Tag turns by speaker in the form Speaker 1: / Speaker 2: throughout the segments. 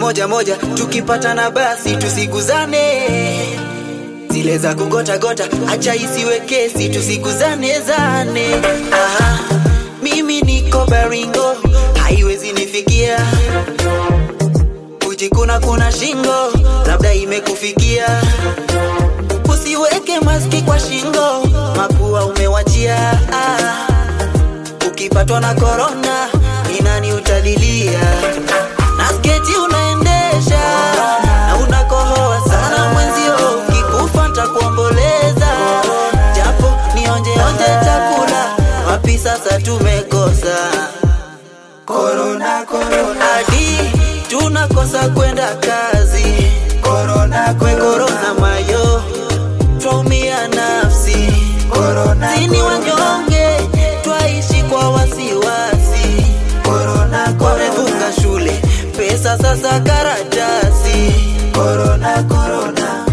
Speaker 1: moja moja, tukipatana basi tusiguzane. Zile za kugota gota, acha isiwe kesi, tusiguzane zane. Aha, mimi niko Baringo, haiwezi nifikia kujikuna kuna shingo, labda imekufikia. Usiweke maski kwa shingo, mapua umewachia. Ah, ukipatwa na korona, ni nani utalilia? Na sketi unaendesha na unakohoa sana, mwenzio ukikufa ntakuomboleza, japo nionje onje chakula, wapi sasa tumekosa
Speaker 2: Corona, corona,
Speaker 1: hadi tunakosa kwenda kazi
Speaker 2: corona,
Speaker 1: kwe korona mayo twaumia nafsi
Speaker 2: corona,
Speaker 1: sini wanyonge twaishi kwa wasiwasi
Speaker 2: corona,
Speaker 1: wamefunga shule pesa sasa karatasi
Speaker 2: corona, corona.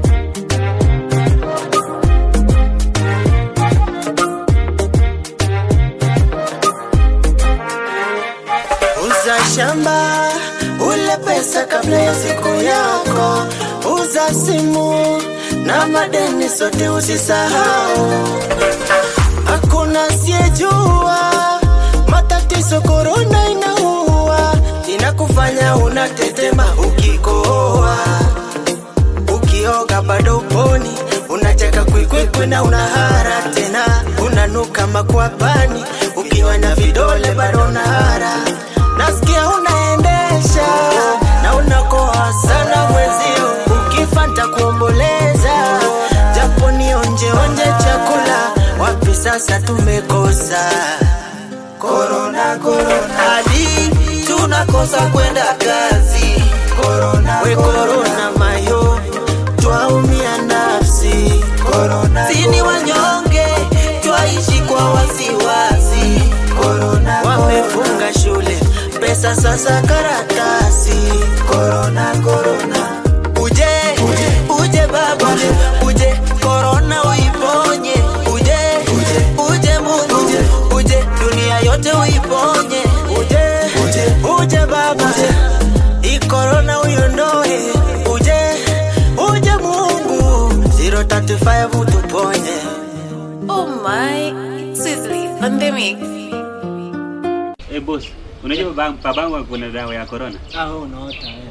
Speaker 2: Uza shamba ule pesa kabla ya siku yako, uza simu na madeni sote usisahau. Hakuna siyejua matatizo korona inaua, inakufanya unatetema ukikohoa, ukioga bado uponi, unacheka kwikwikwi na unahara tena, unanuka makwapani, ukiwa na vidole bado unahara. Nasikia unaendesha na unakoa sana mwezio, ukifa ntakuomboleza, japo ni onje onje chakula, wapi sasa tumekosa korona, korona,
Speaker 1: hadi tunakosa kwenda kazi
Speaker 2: korona,
Speaker 1: we korona mayo
Speaker 2: twaumia nafsi korona,
Speaker 1: sini wanyonge twaishi kwa wasiwasi
Speaker 2: korona,
Speaker 1: wamefunga shule pesa sasa karatasi
Speaker 2: korona, korona,
Speaker 1: uje uje baba uje korona uiponye uje uje mungu uje dunia yote uiponye uje uje baba hii korona uiondoe uje uje mungu 035 utuponye
Speaker 3: Oh my, Sizzly, pandemic.
Speaker 4: Eh, boss, unajua baba- babangu kuna dawa ya corona?
Speaker 5: Ah, wewe unaota